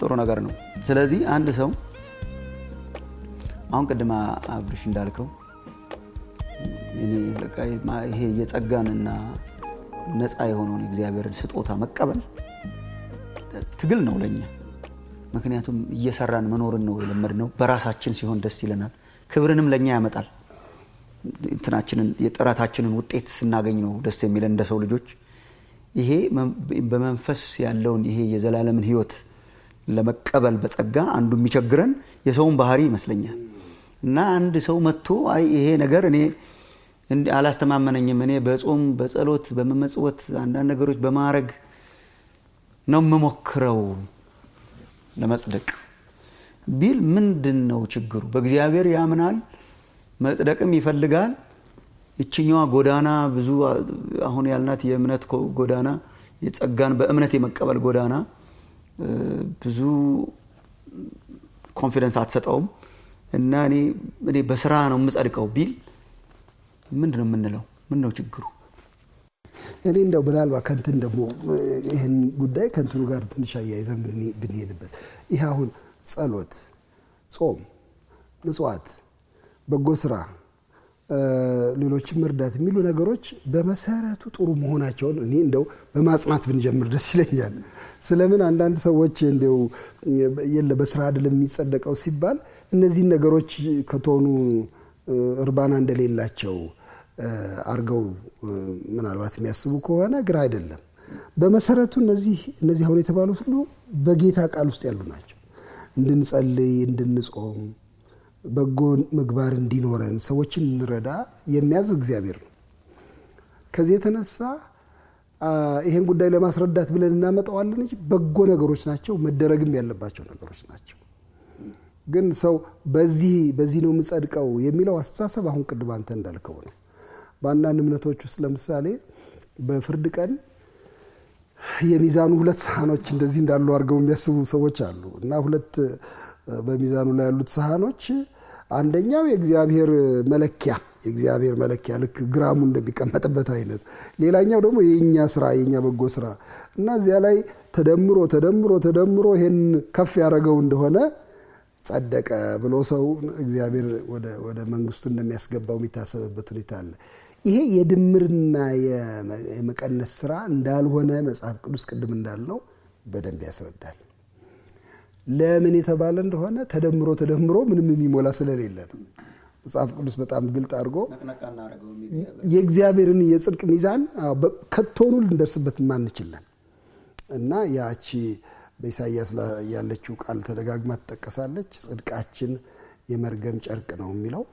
ጥሩ ነገር ነው። ስለዚህ አንድ ሰው አሁን ቅድም አብርሽ እንዳልከው እኔ በቃ ይሄ የጸጋንና ነፃ የሆነውን እግዚአብሔርን ስጦታ መቀበል ትግል ነው ለኛ። ምክንያቱም እየሰራን መኖርን ነው የለመድነው። በራሳችን ሲሆን ደስ ይለናል፣ ክብርንም ለኛ ያመጣል። እንትናችንን የጥረታችንን ውጤት ስናገኝ ነው ደስ የሚለን እንደ ሰው ልጆች። ይሄ በመንፈስ ያለውን ይሄ የዘላለምን ሕይወት ለመቀበል በጸጋ አንዱ የሚቸግረን የሰውን ባህሪ ይመስለኛል። እና አንድ ሰው መጥቶ አይ ይሄ ነገር እኔ አላስተማመነኝም፣ እኔ በጾም በጸሎት በመመጽወት አንዳንድ ነገሮች በማድረግ ነው የምሞክረው ለመጽደቅ ቢል ምንድን ነው ችግሩ? በእግዚአብሔር ያምናል፣ መጽደቅም ይፈልጋል። ይችኛዋ ጎዳና ብዙ አሁን ያልናት የእምነት ጎዳና የጸጋን በእምነት የመቀበል ጎዳና ብዙ ኮንፊደንስ አትሰጠውም እና እኔ በስራ ነው የምጸድቀው ቢል ምንድን ነው የምንለው? ምን ነው ችግሩ? እኔ እንደው ምናልባት ከንትን ደግሞ ይህን ጉዳይ ከንትኑ ጋር ትንሽ አያይዘን ብንሄድበት ይህ አሁን ጸሎት፣ ጾም፣ ምጽዋት፣ በጎ ስራ፣ ሌሎችን መርዳት የሚሉ ነገሮች በመሰረቱ ጥሩ መሆናቸውን እኔ እንደው በማጽናት ብንጀምር ደስ ይለኛል። ስለምን አንዳንድ ሰዎች እንደው የለ በስራ አይደለም የሚጸደቀው ሲባል እነዚህን ነገሮች ከተሆኑ እርባና እንደሌላቸው አርገው ምናልባት የሚያስቡ ከሆነ ግራ አይደለም። በመሰረቱ እነዚህ እነዚህ አሁን የተባሉት ሁሉ በጌታ ቃል ውስጥ ያሉ ናቸው። እንድንጸልይ፣ እንድንጾም፣ በጎ ምግባር እንዲኖረን፣ ሰዎችን እንረዳ የሚያዝ እግዚአብሔር ነው። ከዚህ የተነሳ ይሄን ጉዳይ ለማስረዳት ብለን እናመጣዋለን እንጂ በጎ ነገሮች ናቸው፣ መደረግም ያለባቸው ነገሮች ናቸው። ግን ሰው በዚህ በዚህ ነው የምጸድቀው የሚለው አስተሳሰብ አሁን ቅድም አንተ እንዳልከው ነው። በአንዳንድ እምነቶች ውስጥ ለምሳሌ በፍርድ ቀን የሚዛኑ ሁለት ሳህኖች እንደዚህ እንዳሉ አድርገው የሚያስቡ ሰዎች አሉ እና ሁለት በሚዛኑ ላይ ያሉት ሳህኖች አንደኛው የእግዚአብሔር መለኪያ የእግዚአብሔር መለኪያ ልክ ግራሙ እንደሚቀመጥበት አይነት፣ ሌላኛው ደግሞ የእኛ ስራ የእኛ በጎ ስራ እና እዚያ ላይ ተደምሮ ተደምሮ ተደምሮ ይሄን ከፍ ያደረገው እንደሆነ ጸደቀ ብሎ ሰው እግዚአብሔር ወደ መንግስቱ እንደሚያስገባው የሚታሰብበት ሁኔታ አለ። ይሄ የድምርና የመቀነስ ስራ እንዳልሆነ መጽሐፍ ቅዱስ ቅድም እንዳልነው በደንብ ያስረዳል። ለምን የተባለ እንደሆነ ተደምሮ ተደምሮ ምንም የሚሞላ ስለሌለ ነው። መጽሐፍ ቅዱስ በጣም ግልጥ አድርጎ የእግዚአብሔርን የጽድቅ ሚዛን ከቶኑ ልንደርስበት ማንችለን እና ያቺ በኢሳይያስ ላይ ያለችው ቃል ተደጋግማ ትጠቀሳለች። ጽድቃችን የመርገም ጨርቅ ነው የሚለው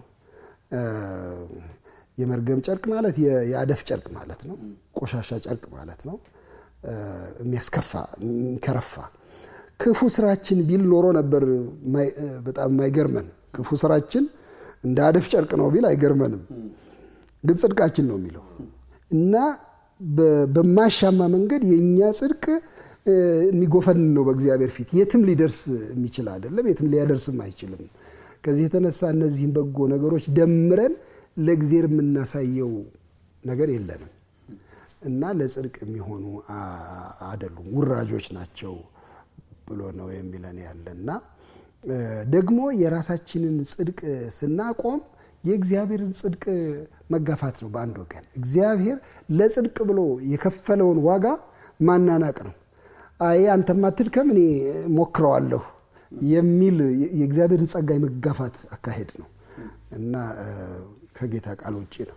የመርገም ጨርቅ ማለት የአደፍ ጨርቅ ማለት ነው። ቆሻሻ ጨርቅ ማለት ነው። የሚያስከፋ የሚከረፋ ክፉ ስራችን ቢል ኖሮ ነበር በጣም የማይገርመን። ክፉ ስራችን እንደ አደፍ ጨርቅ ነው ቢል አይገርመንም። ግን ጽድቃችን ነው የሚለው እና በማሻማ መንገድ የእኛ ጽድቅ የሚጎፈን ነው በእግዚአብሔር ፊት የትም ሊደርስ የሚችል አይደለም። የትም ሊያደርስም አይችልም። ከዚህ የተነሳ እነዚህን በጎ ነገሮች ደምረን ለእግዚአብሔር የምናሳየው ነገር የለንም እና ለጽድቅ የሚሆኑ አይደሉም፣ ውራጆች ናቸው ብሎ ነው የሚለን ያለና ደግሞ የራሳችንን ጽድቅ ስናቆም የእግዚአብሔርን ጽድቅ መጋፋት ነው። በአንድ ወገን እግዚአብሔር ለጽድቅ ብሎ የከፈለውን ዋጋ ማናናቅ ነው። አይ አንተማ አትድከም እኔ ሞክረዋለሁ የሚል የእግዚአብሔርን ጸጋ የመጋፋት አካሄድ ነው እና ከጌታ ቃል ውጭ ነው።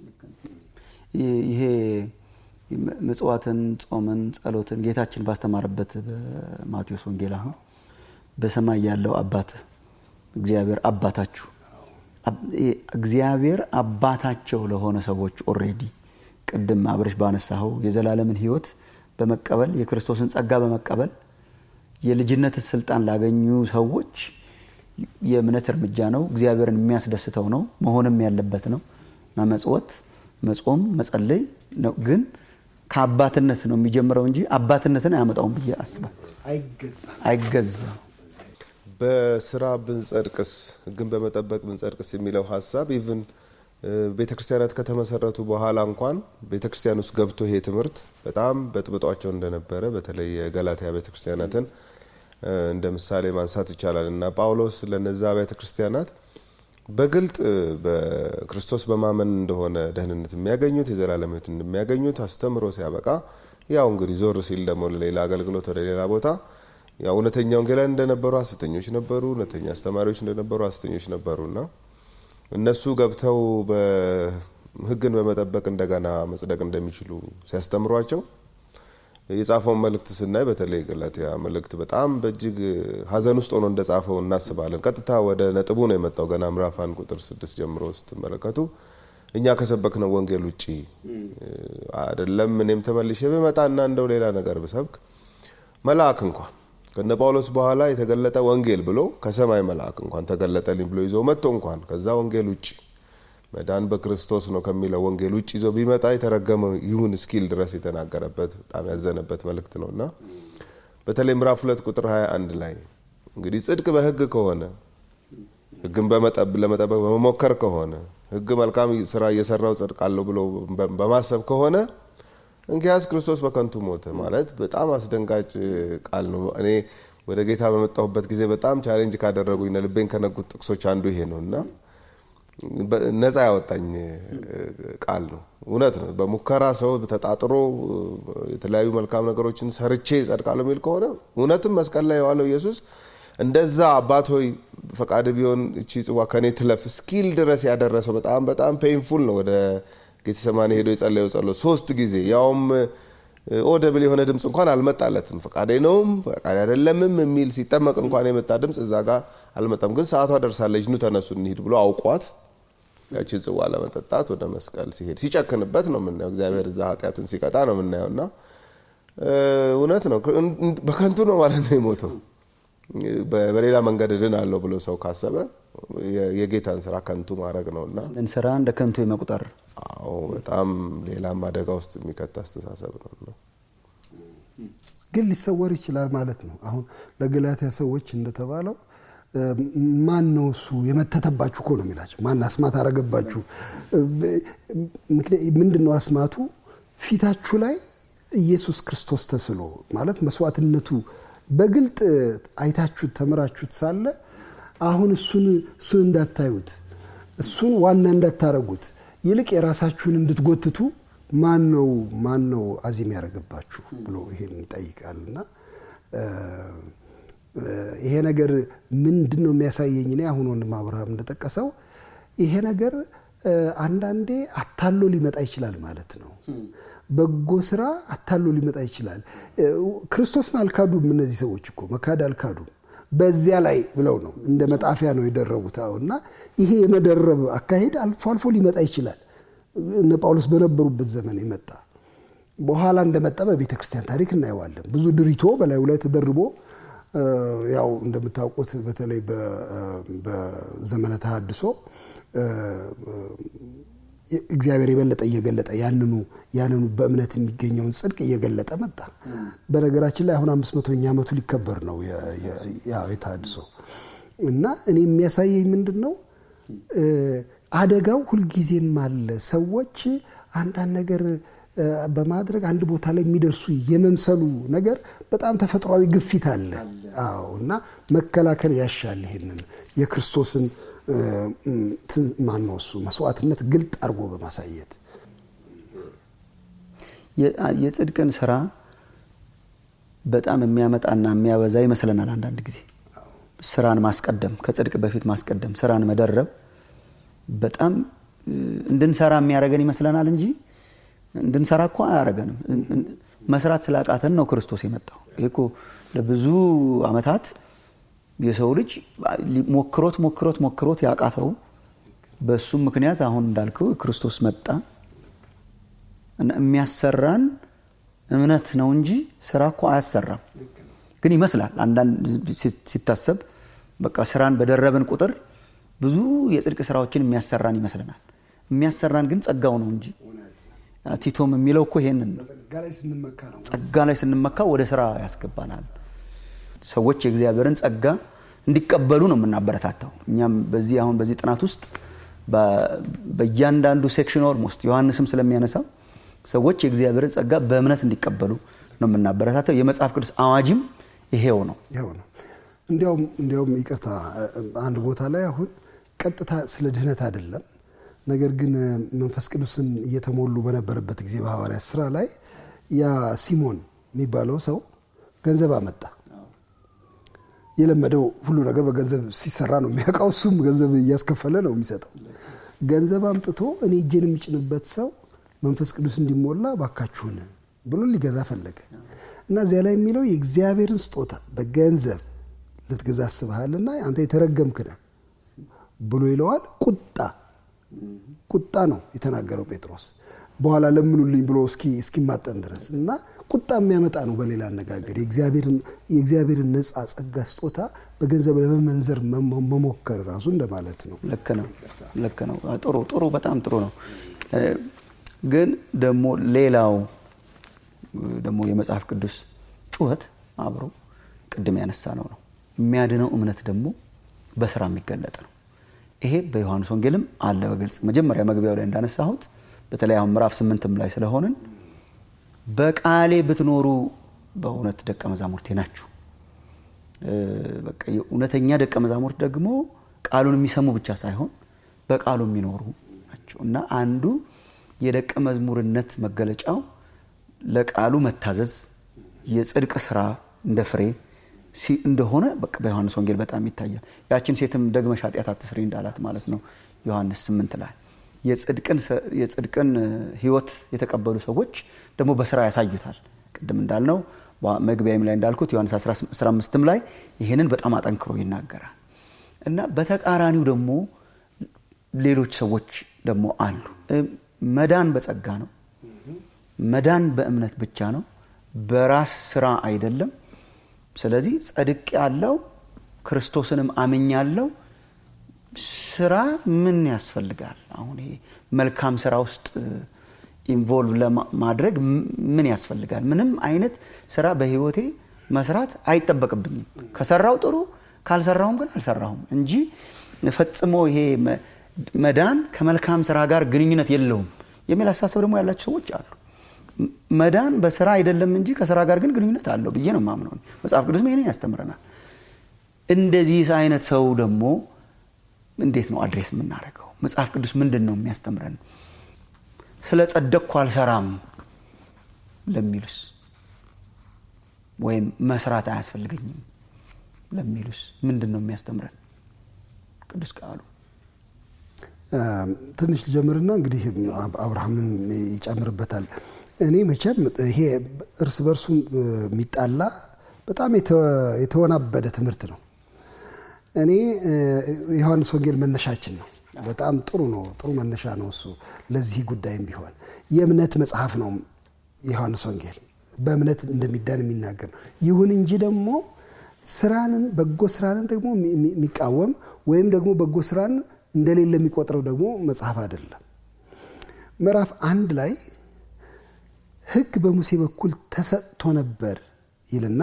ይሄ ምጽዋትን፣ ጾምን፣ ጸሎትን ጌታችን ባስተማረበት በማቴዎስ ወንጌል አሁን በሰማይ ያለው አባት እግዚአብሔር አባታችሁ እግዚአብሔር አባታቸው ለሆነ ሰዎች ኦልሬዲ ቅድም አብረሽ ባነሳኸው የዘላለምን ሕይወት በመቀበል የክርስቶስን ጸጋ በመቀበል የልጅነትን ስልጣን ላገኙ ሰዎች የእምነት እርምጃ ነው። እግዚአብሔርን የሚያስደስተው ነው። መሆንም ያለበት ነው። መመጽወት፣ መጾም፣ መጸለይ ነው። ግን ከአባትነት ነው የሚጀምረው እንጂ አባትነትን አያመጣውም ብዬ አስባል። አይገዛም። በስራ ብንጸድቅስ፣ ሕግን በመጠበቅ ብንጸድቅስ የሚለው ሀሳብ ኢቭን ቤተ ክርስቲያናት ከተመሰረቱ በኋላ እንኳን ቤተ ክርስቲያን ውስጥ ገብቶ ይሄ ትምህርት በጣም በጥብጧቸው እንደነበረ በተለይ የገላትያ ቤተ ክርስቲያናትን እንደ ምሳሌ ማንሳት ይቻላል እና ጳውሎስ ለነዛ አብያተ ክርስቲያናት በግልጥ በክርስቶስ በማመን እንደሆነ ደህንነት የሚያገኙት የዘላለም ሕይወት እንደሚያገኙት አስተምሮ ሲያበቃ ያው እንግዲህ ዞር ሲል ደግሞ ለሌላ አገልግሎት ወደ ሌላ ቦታ ያው እውነተኛ ወንጌላውያን እንደነበሩ ሐሰተኞች ነበሩ፣ እውነተኛ አስተማሪዎች እንደነበሩ ሐሰተኞች ነበሩ እና እነሱ ገብተው ሕግን በመጠበቅ እንደገና መጽደቅ እንደሚችሉ ሲያስተምሯቸው የጻፈውን መልእክት ስናይ በተለይ ገላትያ መልእክት በጣም በእጅግ ሐዘን ውስጥ ሆኖ እንደጻፈው እናስባለን። ቀጥታ ወደ ነጥቡ ነው የመጣው። ገና ምዕራፍ አንድ ቁጥር ስድስት ጀምሮ ስትመለከቱ እኛ ከሰበክነው ወንጌል ውጭ አይደለም እኔም ተመልሼ ብመጣና እንደው ሌላ ነገር ብሰብክ መልአክ እንኳን ከነ ጳውሎስ በኋላ የተገለጠ ወንጌል ብሎ ከሰማይ መልአክ እንኳን ተገለጠልኝ ብሎ ይዞ መጥቶ እንኳን ከዛ ወንጌል ውጭ መዳን በክርስቶስ ነው ከሚለው ወንጌል ውጭ ይዞ ቢመጣ የተረገመ ይሁን እስኪል ድረስ የተናገረበት በጣም ያዘነበት መልእክት ነው እና በተለይ ምዕራፍ ሁለት ቁጥር 21 ላይ እንግዲህ ጽድቅ በሕግ ከሆነ ሕግን ለመጠበቅ በመሞከር ከሆነ ሕግ መልካም ስራ እየሰራው ጸድቃለሁ ብሎ በማሰብ ከሆነ እንኪያስ ክርስቶስ በከንቱ ሞተ ማለት በጣም አስደንጋጭ ቃል ነው። እኔ ወደ ጌታ በመጣሁበት ጊዜ በጣም ቻሌንጅ ካደረጉኝ ልቤን ከነጉት ጥቅሶች አንዱ ይሄ ነው እና ነፃ ያወጣኝ ቃል ነው። እውነት ነው። በሙከራ ሰው ተጣጥሮ የተለያዩ መልካም ነገሮችን ሰርቼ ጸድቃለሁ የሚል ከሆነ እውነትም መስቀል ላይ የዋለው ኢየሱስ እንደዛ አባት ሆይ ፈቃድ ቢሆን እቺ ጽዋ ከኔ ትለፍ እስኪል ድረስ ያደረሰው በጣም በጣም ፔንፉል ነው። ወደ ጌተሰማኒ ሄዶ የጸለየው ጸሎት ሶስት ጊዜ ያውም ኦደብል የሆነ ድምፅ እንኳን አልመጣለትም። ፈቃዴ ነውም ፈቃዴ አይደለምም የሚል ሲጠመቅ እንኳን የመጣ ድምፅ እዛ ጋር አልመጣም። ግን ሰዓቷ ደርሳለች፣ ኑ ተነሱ እንሂድ ብሎ አውቋት ያቺን ጽዋ ለመጠጣት ወደ መስቀል ሲሄድ ሲጨክንበት ነው የምናየው። እግዚአብሔር እዛ ኃጢአትን ሲቀጣ ነው የምናየው እና እውነት ነው በከንቱ ነው ማለት ነው የሞተው። በሌላ መንገድ እድን አለው ብሎ ሰው ካሰበ የጌታን ስራ ከንቱ ማድረግ ነው እና ስራ እንደ ከንቱ የመቁጠር አዎ በጣም ሌላም አደጋ ውስጥ የሚከት አስተሳሰብ ነው። ግን ሊሰወር ይችላል ማለት ነው። አሁን ለገላትያ ሰዎች እንደተባለው ማን ነው እሱ የመተተባችሁ እኮ ነው የሚላቸው። ማን አስማት አረገባችሁ? ምንድን ነው አስማቱ? ፊታችሁ ላይ ኢየሱስ ክርስቶስ ተስሎ ማለት መስዋዕትነቱ በግልጥ አይታችሁት ተምራችሁት ሳለ አሁን እሱን እሱን እንዳታዩት እሱን ዋና እንዳታረጉት ይልቅ የራሳችሁን እንድትጎትቱ ማን ነው ማን ነው አዚም ያደረገባችሁ ብሎ ይሄን ይጠይቃል። እና ይሄ ነገር ምንድን ነው የሚያሳየኝ? እኔ አሁን ወንድም አብርሃም እንደጠቀሰው ይሄ ነገር አንዳንዴ አታሎ ሊመጣ ይችላል ማለት ነው። በጎ ስራ አታሎ ሊመጣ ይችላል። ክርስቶስን አልካዱም። እነዚህ ሰዎች እኮ መካድ አልካዱም። በዚያ ላይ ብለው ነው እንደ መጣፊያ ነው የደረቡት። እና ይሄ የመደረብ አካሄድ አልፎ አልፎ ሊመጣ ይችላል። እነ ጳውሎስ በነበሩበት ዘመን የመጣ በኋላ እንደመጣ በቤተ ክርስቲያን ታሪክ እናየዋለን። ብዙ ድሪቶ በላዩ ላይ ተደርቦ ያው እንደምታውቁት በተለይ በዘመነ ተሐድሶ እግዚአብሔር የበለጠ እየገለጠ ያንኑ ያንኑ በእምነት የሚገኘውን ጽድቅ እየገለጠ መጣ። በነገራችን ላይ አሁን አምስት መቶኛ ዓመቱ ሊከበር ነው የተሐድሶ እና እኔ የሚያሳየኝ ምንድን ነው አደጋው ሁልጊዜም አለ። ሰዎች አንዳንድ ነገር በማድረግ አንድ ቦታ ላይ የሚደርሱ የመምሰሉ ነገር በጣም ተፈጥሯዊ ግፊት አለ። አዎ እና መከላከል ያሻል። ይሄንን የክርስቶስን ማነው እሱ መስዋዕትነት ግልጥ አድርጎ በማሳየት የጽድቅን ስራ በጣም የሚያመጣና የሚያበዛ ይመስለናል። አንዳንድ ጊዜ ስራን ማስቀደም፣ ከጽድቅ በፊት ማስቀደም፣ ስራን መደረብ በጣም እንድንሰራ የሚያደርገን ይመስለናል እንጂ እንድንሰራ እኮ አያደርገንም። መስራት ስላቃተን ነው ክርስቶስ የመጣው። ይሄ እኮ ለብዙ ዓመታት የሰው ልጅ ሞክሮት ሞክሮት ሞክሮት ያቃተው በእሱም ምክንያት አሁን እንዳልከው ክርስቶስ መጣ። የሚያሰራን እምነት ነው እንጂ ስራ እኮ አያሰራም። ግን ይመስላል አንዳንድ ሲታሰብ በቃ ስራን በደረብን ቁጥር ብዙ የጽድቅ ስራዎችን የሚያሰራን ይመስለናል። የሚያሰራን ግን ጸጋው ነው እንጂ ቲቶም የሚለው እኮ ይሄንን ጸጋ ላይ ስንመካ ወደ ስራ ያስገባናል። ሰዎች የእግዚአብሔርን ጸጋ እንዲቀበሉ ነው የምናበረታታው። እኛም በዚህ አሁን በዚህ ጥናት ውስጥ በእያንዳንዱ ሴክሽን ኦልሞስት ዮሐንስም ስለሚያነሳው ሰዎች የእግዚአብሔርን ጸጋ በእምነት እንዲቀበሉ ነው የምናበረታታው። የመጽሐፍ ቅዱስ አዋጅም ይሄው ነው። ይኸው ነው። እንዲያውም እንዲያውም ይቅርታ አንድ ቦታ ላይ አሁን ቀጥታ ስለ ድህነት አይደለም፣ ነገር ግን መንፈስ ቅዱስን እየተሞሉ በነበረበት ጊዜ በሐዋርያት ስራ ላይ ያ ሲሞን የሚባለው ሰው ገንዘብ አመጣ። የለመደው ሁሉ ነገር በገንዘብ ሲሰራ ነው የሚያውቀው። እሱም ገንዘብ እያስከፈለ ነው የሚሰጠው። ገንዘብ አምጥቶ እኔ እጄን የሚጭንበት ሰው መንፈስ ቅዱስ እንዲሞላ ባካችሁን ብሎ ሊገዛ ፈለገ እና እዚያ ላይ የሚለው የእግዚአብሔርን ስጦታ በገንዘብ ልትገዛ አስበሃልና አንተ የተረገምክ ነህ ብሎ ይለዋል። ቁጣ ቁጣ ነው የተናገረው ጴጥሮስ በኋላ ለምኑልኝ ብሎ እስኪማጠን ድረስ እና ቁጣ የሚያመጣ ነው። በሌላ አነጋገር የእግዚአብሔርን ነፃ ጸጋ ስጦታ በገንዘብ ለመመንዘር መሞከር ራሱ እንደማለት ነው። ልክ ነው፣ ልክ ነው። ጥሩ ጥሩ፣ በጣም ጥሩ ነው። ግን ደግሞ ሌላው ደግሞ የመጽሐፍ ቅዱስ ጩኸት አብሮ ቅድም ያነሳ ነው ነው የሚያድነው እምነት ደግሞ በስራ የሚገለጥ ነው። ይሄ በዮሐንስ ወንጌልም አለ በግልጽ መጀመሪያ መግቢያው ላይ እንዳነሳሁት በተለይ አሁን ምዕራፍ ስምንትም ላይ ስለሆንን በቃሌ ብትኖሩ በእውነት ደቀ መዛሙርቴ ናችሁ። በቃ እውነተኛ ደቀ መዛሙርት ደግሞ ቃሉን የሚሰሙ ብቻ ሳይሆን በቃሉ የሚኖሩ ናቸው እና አንዱ የደቀ መዝሙርነት መገለጫው ለቃሉ መታዘዝ የጽድቅ ስራ እንደ ፍሬ እንደሆነ በቃ በዮሐንስ ወንጌል በጣም ይታያል። ያችን ሴትም ደግመሽ ኃጢአት አትስሪ እንዳላት ማለት ነው ዮሐንስ ስምንት ላይ የጽድቅን ሕይወት የተቀበሉ ሰዎች ደግሞ በስራ ያሳዩታል። ቅድም እንዳልነው መግቢያም ላይ እንዳልኩት ዮሐንስ 15ም ላይ ይህንን በጣም አጠንክሮ ይናገራል እና በተቃራኒው ደግሞ ሌሎች ሰዎች ደግሞ አሉ። መዳን በጸጋ ነው። መዳን በእምነት ብቻ ነው፣ በራስ ስራ አይደለም። ስለዚህ ጸድቅ ያለው ክርስቶስንም አምኛለው ስራ ምን ያስፈልጋል? አሁን ይሄ መልካም ስራ ውስጥ ኢንቮልቭ ለማድረግ ምን ያስፈልጋል? ምንም አይነት ስራ በህይወቴ መስራት አይጠበቅብኝም። ከሰራው ጥሩ፣ ካልሰራሁም ግን አልሰራሁም እንጂ ፈጽሞ ይሄ መዳን ከመልካም ስራ ጋር ግንኙነት የለውም የሚል አስተሳሰብ ደግሞ ያላቸው ሰዎች አሉ። መዳን በስራ አይደለም እንጂ ከስራ ጋር ግን ግንኙነት አለው ብዬ ነው የማምነው። መጽሐፍ ቅዱስም ይሄንን ያስተምረናል። እንደዚህ አይነት ሰው ደግሞ እንዴት ነው አድሬስ የምናደርገው? መጽሐፍ ቅዱስ ምንድን ነው የሚያስተምረን? ስለ ጸደቅኩ አልሰራም ለሚሉስ ወይም መስራት አያስፈልገኝም ለሚሉስ ምንድን ነው የሚያስተምረን ቅዱስ ቃሉ? ትንሽ ልጀምርና እንግዲህ አብርሃምም ይጨምርበታል። እኔ መቼም ይሄ እርስ በርሱ የሚጣላ በጣም የተወናበደ ትምህርት ነው። እኔ ዮሐንስ ወንጌል መነሻችን ነው። በጣም ጥሩ ነው፣ ጥሩ መነሻ ነው እሱ ለዚህ ጉዳይም ቢሆን የእምነት መጽሐፍ ነው የዮሐንስ ወንጌል በእምነት እንደሚዳን የሚናገር ነው። ይሁን እንጂ ደግሞ ስራንን በጎ ስራንን ደግሞ የሚቃወም ወይም ደግሞ በጎ ስራን እንደሌለ የሚቆጥረው ደግሞ መጽሐፍ አይደለም። ምዕራፍ አንድ ላይ ሕግ በሙሴ በኩል ተሰጥቶ ነበር ይልና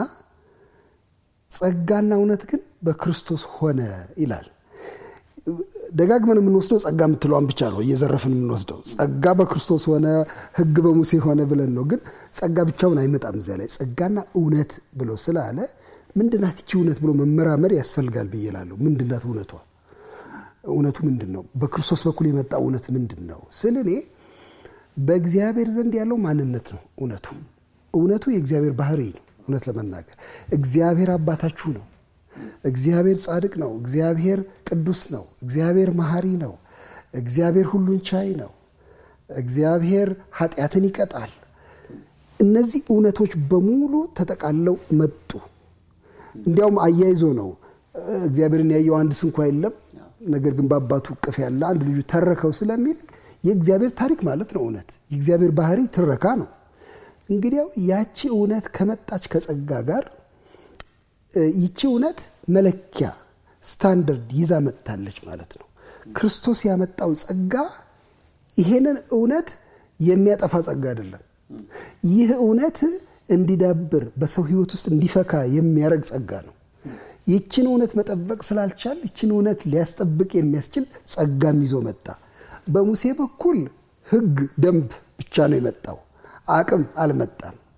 ጸጋና እውነት ግን በክርስቶስ ሆነ ይላል። ደጋግመን የምንወስደው ጸጋ የምትለዋን ብቻ ነው እየዘረፍን የምንወስደው። ጸጋ በክርስቶስ ሆነ፣ ሕግ በሙሴ ሆነ ብለን ነው። ግን ጸጋ ብቻውን አይመጣም። እዚያ ላይ ጸጋና እውነት ብሎ ስላለ ምንድናት ይቺ እውነት ብሎ መመራመር ያስፈልጋል ብዬ እላለሁ። ምንድናት እውነቷ? እውነቱ ምንድን ነው? በክርስቶስ በኩል የመጣ እውነት ምንድን ነው ስል እኔ በእግዚአብሔር ዘንድ ያለው ማንነት ነው እውነቱ። እውነቱ የእግዚአብሔር ባህሪ ነው። እውነት ለመናገር እግዚአብሔር አባታችሁ ነው። እግዚአብሔር ጻድቅ ነው። እግዚአብሔር ቅዱስ ነው። እግዚአብሔር መሐሪ ነው። እግዚአብሔር ሁሉን ቻይ ነው። እግዚአብሔር ኃጢአትን ይቀጣል። እነዚህ እውነቶች በሙሉ ተጠቃለው መጡ። እንዲያውም አያይዞ ነው እግዚአብሔርን ያየው አንድ ስንኳ የለም ነገር ግን በአባቱ እቅፍ ያለ አንድ ልጁ ተረከው ስለሚል የእግዚአብሔር ታሪክ ማለት ነው። እውነት የእግዚአብሔር ባህሪ ትረካ ነው። እንግዲያው ያቺ እውነት ከመጣች ከጸጋ ጋር ይቺ እውነት መለኪያ ስታንደርድ ይዛ መጥታለች ማለት ነው። ክርስቶስ ያመጣው ጸጋ ይሄንን እውነት የሚያጠፋ ጸጋ አይደለም። ይህ እውነት እንዲዳብር በሰው ሕይወት ውስጥ እንዲፈካ የሚያደርግ ጸጋ ነው። ይችን እውነት መጠበቅ ስላልቻል ይችን እውነት ሊያስጠብቅ የሚያስችል ጸጋም ይዞ መጣ። በሙሴ በኩል ሕግ፣ ደንብ ብቻ ነው የመጣው። አቅም አልመጣም።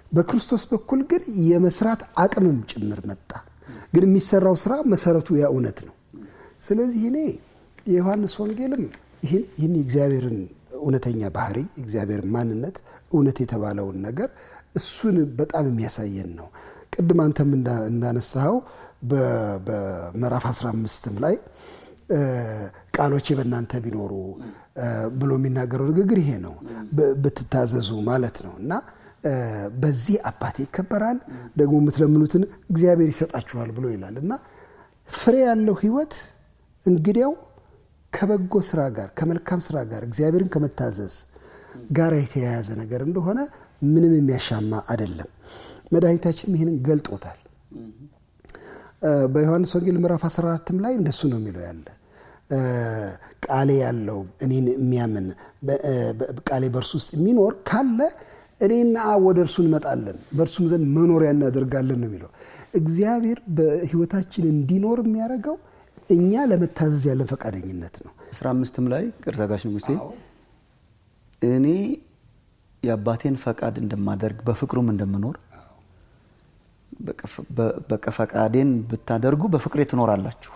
በክርስቶስ በኩል ግን የመስራት አቅምም ጭምር መጣ። ግን የሚሰራው ስራ መሰረቱ ያ እውነት ነው። ስለዚህ እኔ የዮሐንስ ወንጌልም ይህን ይህን የእግዚአብሔርን እውነተኛ ባህሪ የእግዚአብሔር ማንነት እውነት የተባለውን ነገር እሱን በጣም የሚያሳየን ነው። ቅድም አንተም እንዳነሳኸው በምዕራፍ 15ም ላይ ቃሎቼ በእናንተ ቢኖሩ ብሎ የሚናገረው ንግግር ይሄ ነው። ብትታዘዙ ማለት ነው እና በዚህ አባቴ ይከበራል፣ ደግሞ የምትለምኑትን እግዚአብሔር ይሰጣችኋል ብሎ ይላል እና ፍሬ ያለው ህይወት እንግዲያው ከበጎ ስራ ጋር ከመልካም ስራ ጋር እግዚአብሔርን ከመታዘዝ ጋር የተያያዘ ነገር እንደሆነ ምንም የሚያሻማ አይደለም። መድኃኒታችንም ይህንን ገልጦታል። በዮሐንስ ወንጌል ምዕራፍ 14ም ላይ እንደሱ ነው የሚለው ያለ ቃሌ ያለው እኔን የሚያምን ቃሌ በእርሱ ውስጥ የሚኖር ካለ እኔና አብ ወደ እርሱ እንመጣለን በእርሱም ዘንድ መኖሪያ እናደርጋለን ነው የሚለው። እግዚአብሔር በህይወታችን እንዲኖር የሚያደርገው እኛ ለመታዘዝ ያለን ፈቃደኝነት ነው። አስራ አምስትም ላይ ቅርታ ጋሽ ንጉሴ እኔ የአባቴን ፈቃድ እንደማደርግ በፍቅሩም እንደምኖር በቃ ፈቃዴን ብታደርጉ በፍቅሬ ትኖራላችሁ።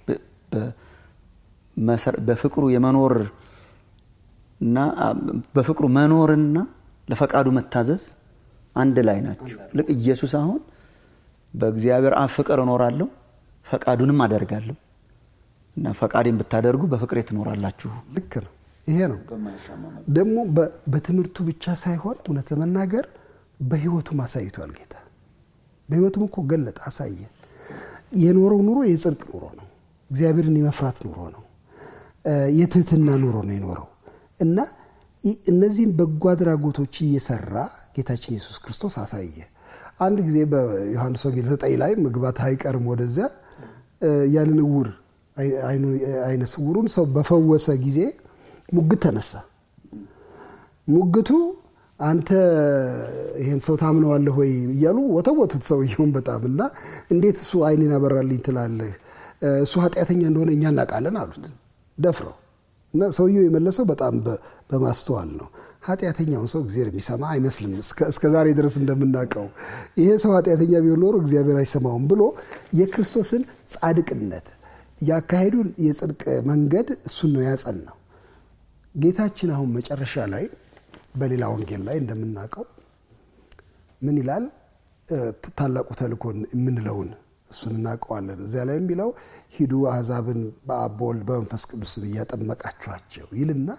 በፍቅሩ የመኖር እና በፍቅሩ መኖርና ለፈቃዱ መታዘዝ አንድ ላይ ናቸው። ልክ ኢየሱስ አሁን በእግዚአብሔር አብ ፍቅር እኖራለሁ ፈቃዱንም አደርጋለሁ እና ፈቃዴን ብታደርጉ በፍቅሬ ትኖራላችሁ። ልክ ነው። ይሄ ነው ደግሞ በትምህርቱ ብቻ ሳይሆን እውነት ለመናገር በህይወቱም አሳይቷል ጌታ። በህይወቱም እኮ ገለጠ፣ አሳየ። የኖረው ኑሮ የጽድቅ ኑሮ ነው። እግዚአብሔርን የመፍራት ኑሮ ነው። የትህትና ኑሮ ነው የኖረው እና እነዚህም በጎ አድራጎቶች እየሰራ ጌታችን ኢየሱስ ክርስቶስ አሳየ። አንድ ጊዜ በዮሐንስ ወንጌል ዘጠኝ ላይ መግባት አይቀርም ወደዚያ ያንን እውር አይነ ስውሩን ሰው በፈወሰ ጊዜ ሙግት ተነሳ። ሙግቱ አንተ ይሄን ሰው ታምነዋለህ ወይ እያሉ ወተወቱት ሰውየውን በጣም እና እንዴት እሱ አይኔን ያበራልኝ ትላለህ? እሱ ኃጢአተኛ እንደሆነ እኛ እናውቃለን አሉት ደፍረው እና ሰውየው የመለሰው በጣም በማስተዋል ነው። ኃጢአተኛውን ሰው እግዚአብሔር የሚሰማ አይመስልም። እስከ ዛሬ ድረስ እንደምናውቀው ይሄ ሰው ኃጢአተኛ ቢሆን ኖሮ እግዚአብሔር አይሰማውም ብሎ የክርስቶስን ጻድቅነት ያካሄዱን የጽድቅ መንገድ እሱን ነው ያጸናው። ጌታችን አሁን መጨረሻ ላይ በሌላ ወንጌል ላይ እንደምናውቀው ምን ይላል? ታላቁ ተልእኮን የምንለውን እሱን እናውቀዋለን። እዚያ ላይ የሚለው ሂዱ አሕዛብን በአብ በወልድ በመንፈስ ቅዱስ እያጠመቃችኋቸው ይልና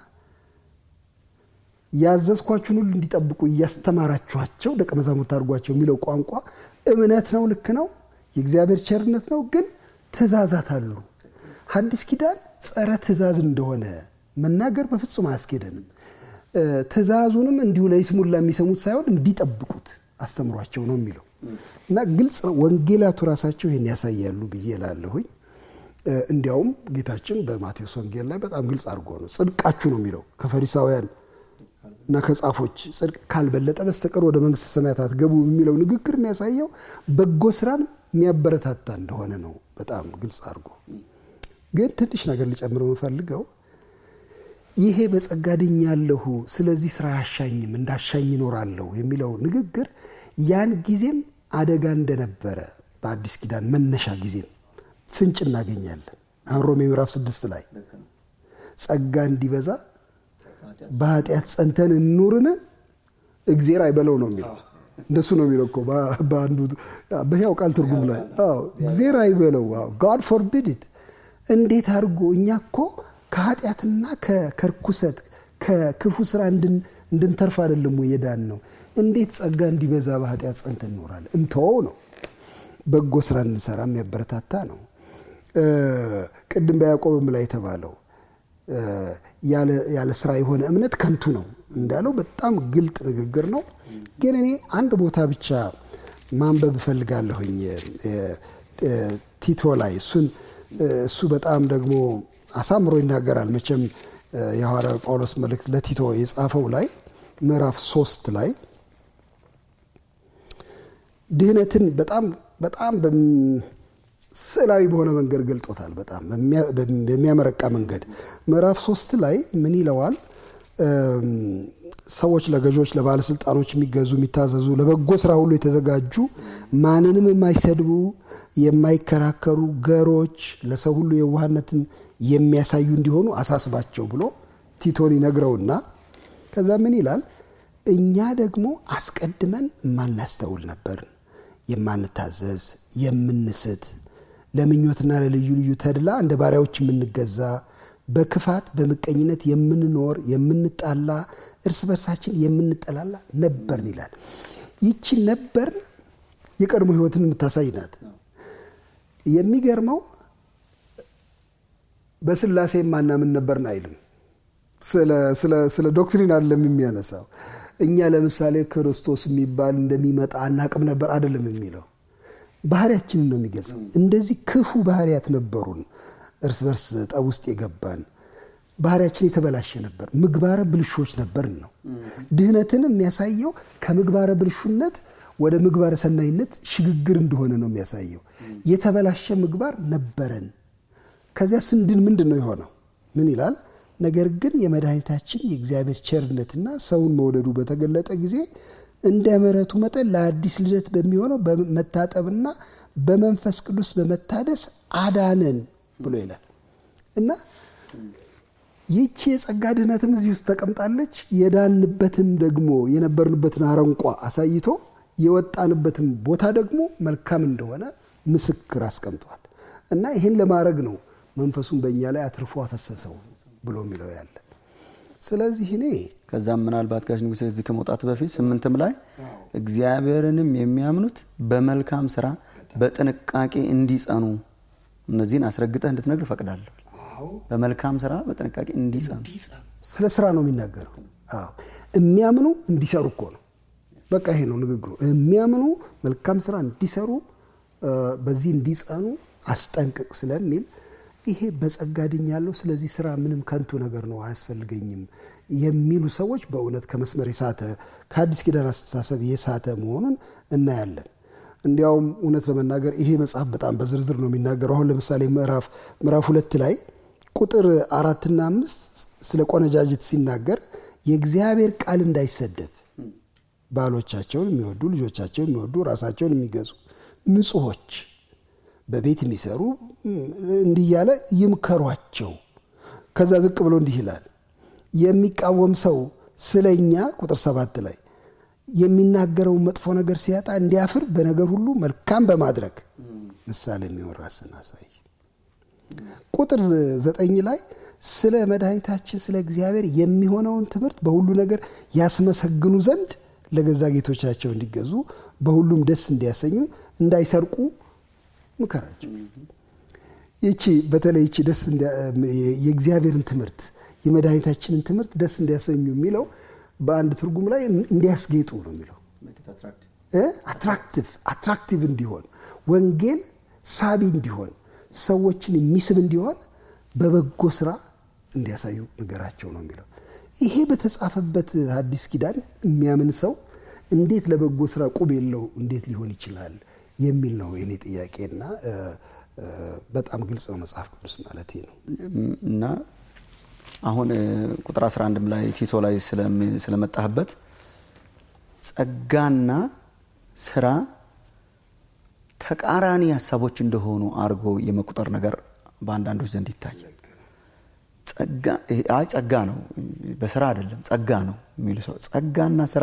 ያዘዝኳችሁን ሁሉ እንዲጠብቁ እያስተማራችኋቸው ደቀ መዛሙርት አድርጓቸው የሚለው ቋንቋ እምነት ነው፣ ልክ ነው፣ የእግዚአብሔር ቸርነት ነው። ግን ትእዛዛት አሉ። ሐዲስ ኪዳን ጸረ ትእዛዝ እንደሆነ መናገር በፍጹም አያስኬደንም። ትእዛዙንም እንዲሁ ለይስሙላ የሚሰሙት ሳይሆን እንዲጠብቁት አስተምሯቸው ነው የሚለው እና ግልጽ ነው። ወንጌላቱ ራሳቸው ይህን ያሳያሉ ብዬ እላለሁኝ። እንዲያውም ጌታችን በማቴዎስ ወንጌል ላይ በጣም ግልጽ አድርጎ ነው ጽድቃችሁ ነው የሚለው ከፈሪሳውያን እና ከጻፎች ጽድቅ ካልበለጠ በስተቀር ወደ መንግስተ ሰማያት አትገቡ የሚለው ንግግር የሚያሳየው በጎ ስራን የሚያበረታታ እንደሆነ ነው። በጣም ግልጽ አድርጎ ግን ትንሽ ነገር ሊጨምር የምፈልገው ይሄ በጸጋ ድኛለሁ፣ ስለዚህ ስራ አያሻኝም፣ እንዳሻኝ ይኖራለሁ የሚለው ንግግር ያን ጊዜም አደጋ እንደነበረ በአዲስ ኪዳን መነሻ ጊዜም ፍንጭ እናገኛለን። አሁን ሮሜ ምዕራፍ ስድስት ላይ ጸጋ እንዲበዛ በኃጢአት ጸንተን እንኑርን እግዜር አይበለው ነው የሚለው። እንደሱ ነው የሚለው እኮ በአንዱ በሕያው ቃል ትርጉም ላይ እግዜር አይበለው ጋድ ፎርቢድ ኢት። እንዴት አድርጎ እኛ እኮ ከኃጢአትና ከርኩሰት ከክፉ ስራ እንድንተርፍ አይደለም ወይ የዳን ነው? እንዴት ጸጋ እንዲበዛ በኃጢአት ጸንተን እንኖራለን? እንተወው ነው። በጎ ስራ እንሰራ የሚያበረታታ ነው። ቅድም በያዕቆብም ላይ የተባለው ያለ ስራ የሆነ እምነት ከንቱ ነው እንዳለው በጣም ግልጥ ንግግር ነው። ግን እኔ አንድ ቦታ ብቻ ማንበብ እፈልጋለሁኝ ቲቶ ላይ እሱን እሱ በጣም ደግሞ አሳምሮ ይናገራል። መቼም የሐዋርያው ጳውሎስ መልእክት ለቲቶ የጻፈው ላይ ምዕራፍ ሶስት ላይ ድህነትን በጣም በጣም ስዕላዊ በሆነ መንገድ ገልጦታል። በጣም በሚያመረቃ መንገድ ምዕራፍ ሶስት ላይ ምን ይለዋል? ሰዎች ለገዦች፣ ለባለስልጣኖች የሚገዙ የሚታዘዙ፣ ለበጎ ስራ ሁሉ የተዘጋጁ ማንንም የማይሰድቡ የማይከራከሩ፣ ገሮች፣ ለሰው ሁሉ የዋህነትን የሚያሳዩ እንዲሆኑ አሳስባቸው ብሎ ቲቶን ይነግረውና ከዛ ምን ይላል? እኛ ደግሞ አስቀድመን የማናስተውል ነበርን፣ የማንታዘዝ፣ የምንስት፣ ለምኞትና ለልዩ ልዩ ተድላ እንደ ባሪያዎች የምንገዛ፣ በክፋት በምቀኝነት የምንኖር፣ የምንጣላ፣ እርስ በርሳችን የምንጠላላ ነበርን ይላል። ይቺ ነበርን የቀድሞ ህይወትን የምታሳይ ናት። የሚገርመው በስላሴ ማናምን ነበርን አይልም። ስለ ዶክትሪን አይደለም የሚያነሳው። እኛ ለምሳሌ ክርስቶስ የሚባል እንደሚመጣ አናቅም ነበር አይደለም የሚለው ባህሪያችንን ነው የሚገልጸው። እንደዚህ ክፉ ባህሪያት ነበሩን፣ እርስ በርስ ጠብ ውስጥ የገባን ባህሪያችን የተበላሸ ነበር፣ ምግባረ ብልሾች ነበርን ነው። ድህነትን የሚያሳየው ከምግባረ ብልሹነት ወደ ምግባረ ሰናይነት ሽግግር እንደሆነ ነው የሚያሳየው። የተበላሸ ምግባር ነበረን። ከዚያ ስንድን ምንድን ነው የሆነው? ምን ይላል? ነገር ግን የመድኃኒታችን የእግዚአብሔር ቸርነትና ሰውን መውደዱ በተገለጠ ጊዜ እንደ ምሕረቱ መጠን ለአዲስ ልደት በሚሆነው በመታጠብና በመንፈስ ቅዱስ በመታደስ አዳነን ብሎ ይላል እና ይቺ የጸጋ ድህነትም እዚህ ውስጥ ተቀምጣለች። የዳንበትም ደግሞ የነበርንበትን አረንቋ አሳይቶ የወጣንበትም ቦታ ደግሞ መልካም እንደሆነ ምስክር አስቀምጧል እና ይህን ለማድረግ ነው መንፈሱን በእኛ ላይ አትርፎ አፈሰሰው ብሎ የሚለው ያለ። ስለዚህ እኔ ከዛም ምናልባት ጋሽ ንጉሴ እዚህ ከመውጣት በፊት ስምንትም ላይ እግዚአብሔርንም የሚያምኑት በመልካም ስራ በጥንቃቄ እንዲጸኑ እነዚህን አስረግጠህ እንድትነግር እፈቅዳለሁ። በመልካም ስራ በጥንቃቄ እንዲጸኑ ስለ ስራ ነው የሚናገረው። አዎ የሚያምኑ እንዲሰሩ እኮ ነው። በቃ ይሄ ነው ንግግሩ። የሚያምኑ መልካም ስራ እንዲሰሩ በዚህ እንዲጸኑ አስጠንቅቅ ስለሚል ይሄ በጸጋ ድኛለሁ፣ ስለዚህ ስራ ምንም ከንቱ ነገር ነው አያስፈልገኝም የሚሉ ሰዎች በእውነት ከመስመር የሳተ ከአዲስ ኪዳን አስተሳሰብ የሳተ መሆኑን እናያለን። እንዲያውም እውነት ለመናገር ይሄ መጽሐፍ በጣም በዝርዝር ነው የሚናገረው። አሁን ለምሳሌ ምዕራፍ ምዕራፍ ሁለት ላይ ቁጥር አራትና አምስት ስለ ቆነጃጅት ሲናገር የእግዚአብሔር ቃል እንዳይሰደብ ባሎቻቸውን የሚወዱ ልጆቻቸውን የሚወዱ ራሳቸውን የሚገዙ ንጹሖች በቤት የሚሰሩ እንዲህ እያለ ይምከሯቸው። ከዛ ዝቅ ብሎ እንዲህ ይላል የሚቃወም ሰው ስለኛ ቁጥር ሰባት ላይ የሚናገረውን መጥፎ ነገር ሲያጣ እንዲያፍር በነገር ሁሉ መልካም በማድረግ ምሳሌ የሚሆን ራስን አሳይ። ቁጥር ዘጠኝ ላይ ስለ መድኃኒታችን ስለ እግዚአብሔር የሚሆነውን ትምህርት በሁሉ ነገር ያስመሰግኑ ዘንድ ለገዛ ጌቶቻቸው እንዲገዙ በሁሉም ደስ እንዲያሰኙ እንዳይሰርቁ ምከራቸው። ይቺ በተለይ ይቺ ደስ የእግዚአብሔርን ትምህርት የመድኃኒታችንን ትምህርት ደስ እንዲያሰኙ የሚለው በአንድ ትርጉም ላይ እንዲያስጌጡ ነው የሚለው አትራክቲቭ አትራክቲቭ እንዲሆን ወንጌል ሳቢ እንዲሆን ሰዎችን የሚስብ እንዲሆን በበጎ ስራ እንዲያሳዩ ንገራቸው ነው የሚለው። ይሄ በተጻፈበት አዲስ ኪዳን የሚያምን ሰው እንዴት ለበጎ ስራ ቁብ የለው እንዴት ሊሆን ይችላል የሚል ነው የኔ ጥያቄና በጣም ግልጽ ነው መጽሐፍ ቅዱስ ማለት ነው እና አሁን ቁጥር 11 ላይ ቲቶ ላይ ስለመጣህበት ጸጋና ስራ ተቃራኒ ሀሳቦች እንደሆኑ አድርጎ የመቁጠር ነገር በአንዳንዶች ዘንድ ይታያል። አይ ጸጋ ነው በስራ አይደለም ጸጋ ነው የሚሉ ሰው ጸጋና ስራ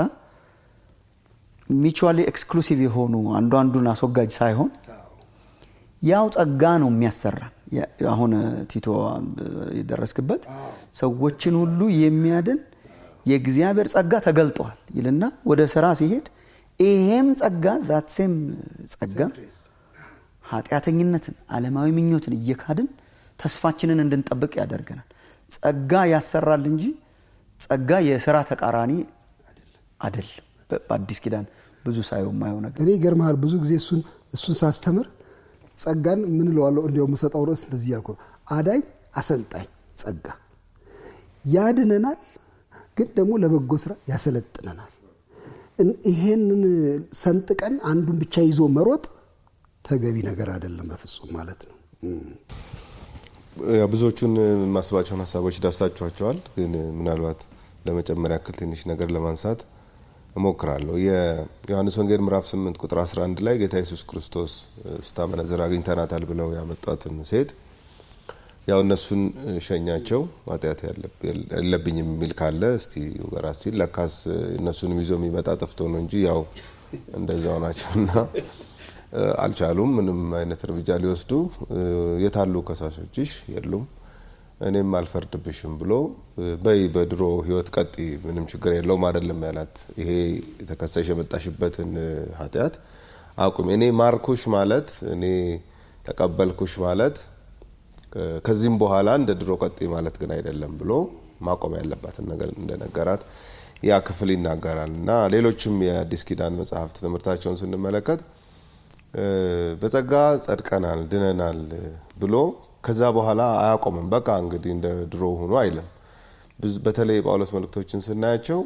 ሚቹዋሊ ኤክስክሉሲቭ የሆኑ አንዱ አንዱን አስወጋጅ ሳይሆን ያው ጸጋ ነው የሚያሰራ አሁን ቲቶ የደረስክበት ሰዎችን ሁሉ የሚያድን የእግዚአብሔር ጸጋ ተገልጧል ይልና ወደ ስራ ሲሄድ ይሄም ጸጋ ዛት ሴም ጸጋ ኃጢአተኝነትን፣ ዓለማዊ ምኞትን እየካድን ተስፋችንን እንድንጠብቅ ያደርገናል። ጸጋ ያሰራል እንጂ ጸጋ የስራ ተቃራኒ አይደለም። በአዲስ ኪዳን ብዙ ሳየው የማየው ነገር እኔ ይገርምሃል። ብዙ ጊዜ እሱን እሱን ሳስተምር ጸጋን ምን እለዋለሁ? እንዲያው የምሰጠው ርዕስ እንደዚህ ያልኩ አዳኝ፣ አሰልጣኝ ጸጋ ያድነናል፣ ግን ደግሞ ለበጎ ስራ ያሰለጥነናል። ይሄንን ሰንጥቀን አንዱን ብቻ ይዞ መሮጥ ተገቢ ነገር አይደለም በፍጹም ማለት ነው። ብዙዎቹን ማስባቸውን ሀሳቦች ዳሳችኋቸዋል። ግን ምናልባት ለመጨመር ያክል ትንሽ ነገር ለማንሳት እሞክራለሁ። የዮሐንስ ወንጌል ምዕራፍ 8 ቁጥር 11 ላይ ጌታ ኢየሱስ ክርስቶስ ስታመነዝር አግኝተናታል ብለው ያመጧትን ሴት ያው እነሱን ሸኛቸው፣ ኃጢአት የለብኝም የሚል ካለ እስቲ ወራት ሲል ለካስ እነሱንም ይዞ የሚመጣ ጠፍቶ ነው እንጂ ያው እንደዛው ናቸውና አልቻሉም ምንም አይነት እርምጃ ሊወስዱ። የታሉ ከሳሾችሽ? የሉም እኔም አልፈርድብሽም ብሎ በይ በድሮ ህይወት ቀጢ፣ ምንም ችግር የለውም አይደለም ያላት። ይሄ የተከሰሽ የመጣሽበትን ኃጢአት አቁሚ። እኔ ማርኩሽ ማለት እኔ ተቀበልኩሽ ማለት ከዚህም በኋላ እንደ ድሮ ቀጢ ማለት ግን አይደለም ብሎ ማቆም ያለባትን ነገር እንደነገራት ያ ክፍል ይናገራል። እና ሌሎችም የአዲስ ኪዳን መጽሐፍት ትምህርታቸውን ስንመለከት በጸጋ ጸድቀናል፣ ድነናል ብሎ ከዛ በኋላ አያቆምም። በቃ እንግዲህ እንደ ድሮ ሆኖ አይልም። በተለይ የጳውሎስ መልእክቶችን ስናያቸው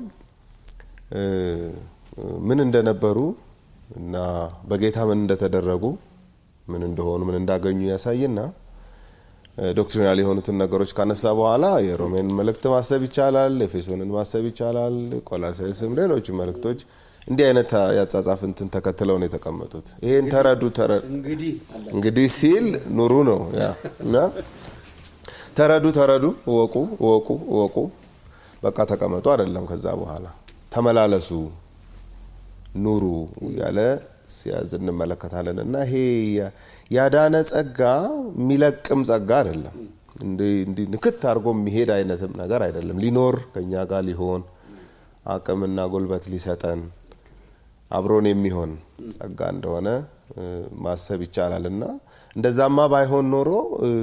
ምን እንደነበሩ እና በጌታ ምን እንደተደረጉ ምን እንደሆኑ ምን እንዳገኙ ያሳይና ዶክትሪናል የሆኑትን ነገሮች ካነሳ በኋላ የሮሜን መልእክት ማሰብ ይቻላል፣ ኤፌሶንን ማሰብ ይቻላል፣ ቆላሳይስም ሌሎች መልእክቶች እንዲህ አይነት ያጻጻፍ እንትን ተከትለው ነው የተቀመጡት። ይሄን ተረዱ እንግዲህ ሲል ኑሩ ነው እና ተረዱ ተረዱ፣ እወቁ እወቁ እወቁ፣ በቃ ተቀመጡ አይደለም። ከዛ በኋላ ተመላለሱ፣ ኑሩ ያለ ሲያዝ እንመለከታለን። እና ይሄ ያዳነ ጸጋ የሚለቅም ጸጋ አይደለም። እንዲህ ንክት አድርጎ የሚሄድ አይነትም ነገር አይደለም። ሊኖር ከኛ ጋር ሊሆን አቅምና ጉልበት ሊሰጠን አብሮን የሚሆን ጸጋ እንደሆነ ማሰብ ይቻላል። እና እንደዛማ ባይሆን ኖሮ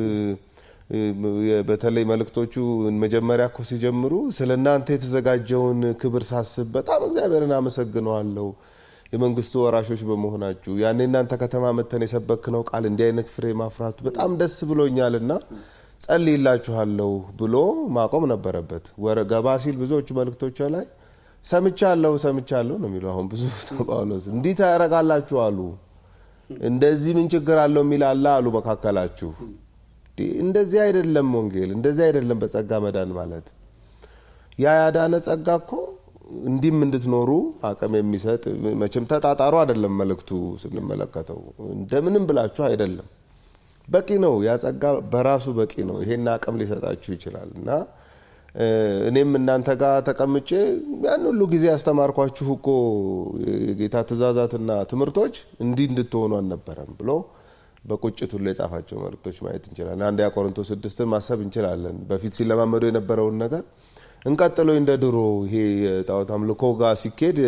በተለይ መልእክቶቹ መጀመሪያ እኮ ሲጀምሩ ስለ እናንተ የተዘጋጀውን ክብር ሳስብ በጣም እግዚአብሔርን አመሰግነዋለሁ የመንግስቱ ወራሾች በመሆናችሁ ያኔ እናንተ ከተማ መተን የሰበክነው ቃል እንዲህ አይነት ፍሬ ማፍራቱ በጣም ደስ ብሎኛልና ጸልይላችኋለሁ ብሎ ማቆም ነበረበት። ገባ ሲል ብዙዎቹ መልእክቶች ላይ ሰምቻለሁ ሰምቻለሁ ነው የሚለው። አሁን ብዙ ጳውሎስ እንዲህ ታደርጋላችሁ አሉ፣ እንደዚህ ምን ችግር አለው የሚል አለ አሉ መካከላችሁ። እንደዚህ አይደለም ወንጌል፣ እንደዚህ አይደለም በጸጋ መዳን ማለት። ያ ያዳነ ጸጋ እኮ እንዲህም እንድትኖሩ አቅም የሚሰጥ መቼም ተጣጣሩ አይደለም መልእክቱ ስንመለከተው፣ እንደምንም ብላችሁ አይደለም። በቂ ነው። ያ ጸጋ በራሱ በቂ ነው። ይሄን አቅም ሊሰጣችሁ ይችላል እና እኔም እናንተ ጋር ተቀምጬ ያን ሁሉ ጊዜ ያስተማርኳችሁ እኮ የጌታ ትእዛዛትና ትምህርቶች እንዲህ እንድትሆኑ አልነበረም ብሎ በቁጭት ሁሉ የጻፋቸው መልእክቶች ማየት እንችላለን። አንድ ያ ቆሮንቶስ ስድስትን ማሰብ እንችላለን። በፊት ሲለማመዱ የነበረውን ነገር እንቀጥሎ እንደ ድሮ ይሄ የጣዖት አምልኮ ጋር ሲኬድ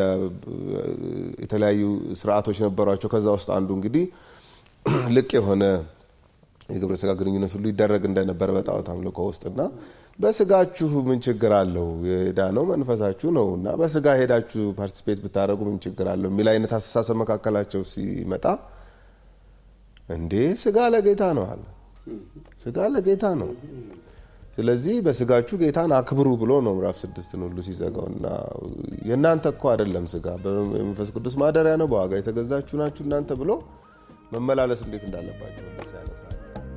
የተለያዩ ስርዓቶች ነበሯቸው። ከዛ ውስጥ አንዱ እንግዲህ ልቅ የሆነ የግብረ ስጋ ግንኙነት ሁሉ ይደረግ እንደነበረ በጣዖት አምልኮ ውስጥና በስጋችሁ ምን ችግር አለው? የዳነው መንፈሳችሁ ነው እና በስጋ ሄዳችሁ ፓርቲሲፔት ብታደረጉ ምን ችግር አለው የሚል አይነት አስተሳሰብ መካከላቸው ሲመጣ እንዴ ስጋ ለጌታ ነው አለ። ስጋ ለጌታ ነው። ስለዚህ በስጋችሁ ጌታን አክብሩ ብሎ ነው ምዕራፍ ስድስትን ሁሉ ሲዘጋው እና የእናንተ እኮ አይደለም ስጋ በመንፈስ ቅዱስ ማደሪያ ነው፣ በዋጋ የተገዛችሁ ናችሁ እናንተ ብሎ መመላለስ እንዴት እንዳለባቸው ሲያነሳ